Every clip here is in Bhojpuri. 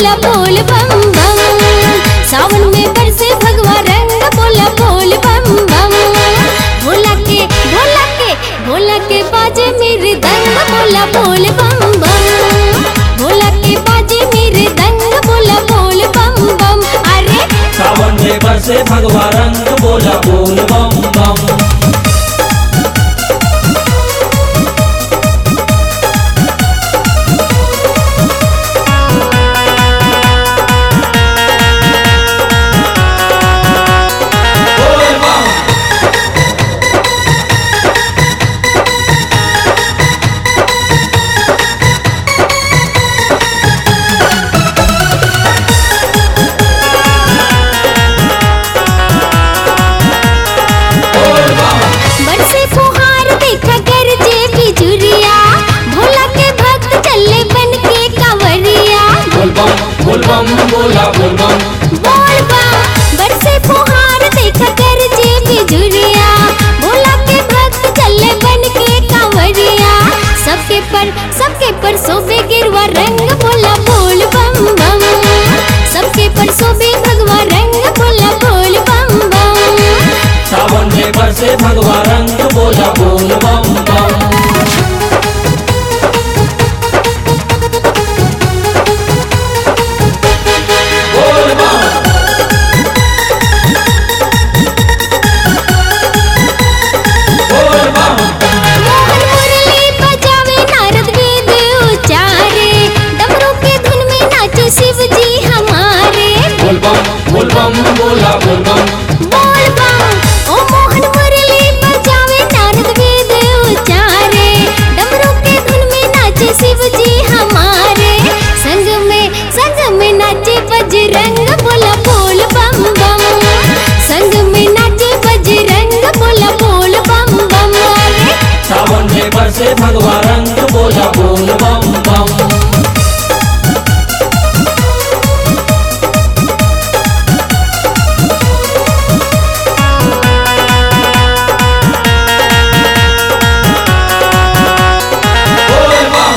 बोला बोल बम बम सावन में बरसे भगवा रंग बोला बोल बम बम भोला के भोला के भोला के बाजे मेरे दंग बोला बोल बम बम भोला के बाजे मेरे दंग बोला बोल बम बम अरे सावन में बरसे भगवा रंग बोला बोल बम बम बोल बम बोल बम बरसे फुहार देखा कर जे बिजुरिया भोला के भक्त चले बन के कांवरिया बोल बम बोल बम बोला बोल बम बोल बम बरसे फुहार देखा कर जे बिजुरिया भोला के भक्त चले बन के कांवरिया सबके पर सबके पर सोबे गिरवा रंग बोला बोल बम बम सबके पर सोबे भगवा रंग बोला बोल बम बम सावन में बरसे भगवा रंग बोला बोल बम बम बोल बम बोल बम मोहन मुरली बजावे नारद वेद उचारे डमरू के धुन में नाचे शिव जी हमारे बोल बम बोल बम बोला बोल बम बोल बम ओ मोहन मुरली बजावे नारद वेद उचारे डमरू के धुन में नाचे शिव जी हमारे संग में संग में नाचे बजरंग बोला बोल बम बम संग में नाचे बजरंग बोला बोल बम बम अरे सावन में बरसे भगवा रंग बोला बोल बम बम बोल बम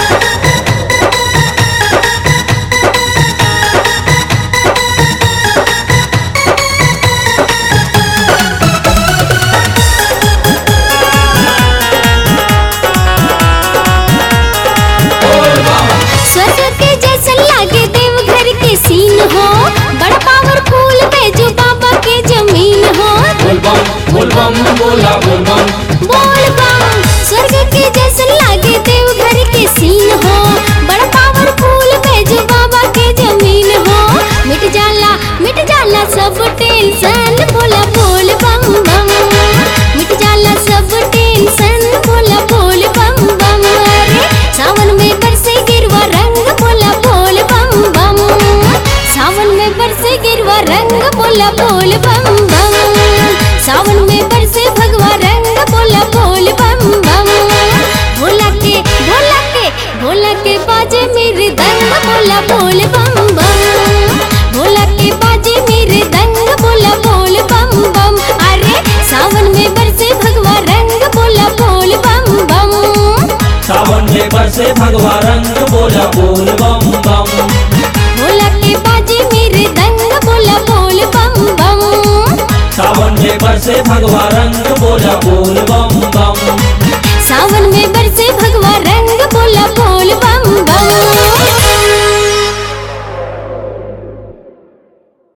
बोल बम स्वर्ग के जैसा लागे देवघर के सीन हो बड़ा पावरफुल बैजू बाबा के जमीन हो बोल बम बोल बम बोला बोल बम बोल बम स्वर्ग के जैसा लागे देवघर के सीन हो बड़ा पावरफुल बैजू बाबा के जमीन हो मिट जाला मिट जाला सब टेंशन बोला बोल बम बम मिट जाला सब टेंशन बोला बोल बम बम अरे सावन में बरसे गिरवा रंग बोला बोल बम बम सावन में बरसे गिरवा रंग बोला बोल बम बम सावन में बरसे भगवा रंग बोला बोल बम बम भोला के भोला के भोला के बाजे मेरे दंग बोला बोल बम बम भोला के बाजे मेरे दंग बोला बोल बम बम अरे सावन में बरसे भगवा रंग बोला बोल बम बम सावन में बरसे भगवा रंग बोला बोल बम बम भोला के बाजे मेरे दंग बोला बोल बम बम सावन में बरसे भगवा रंग बोला बोल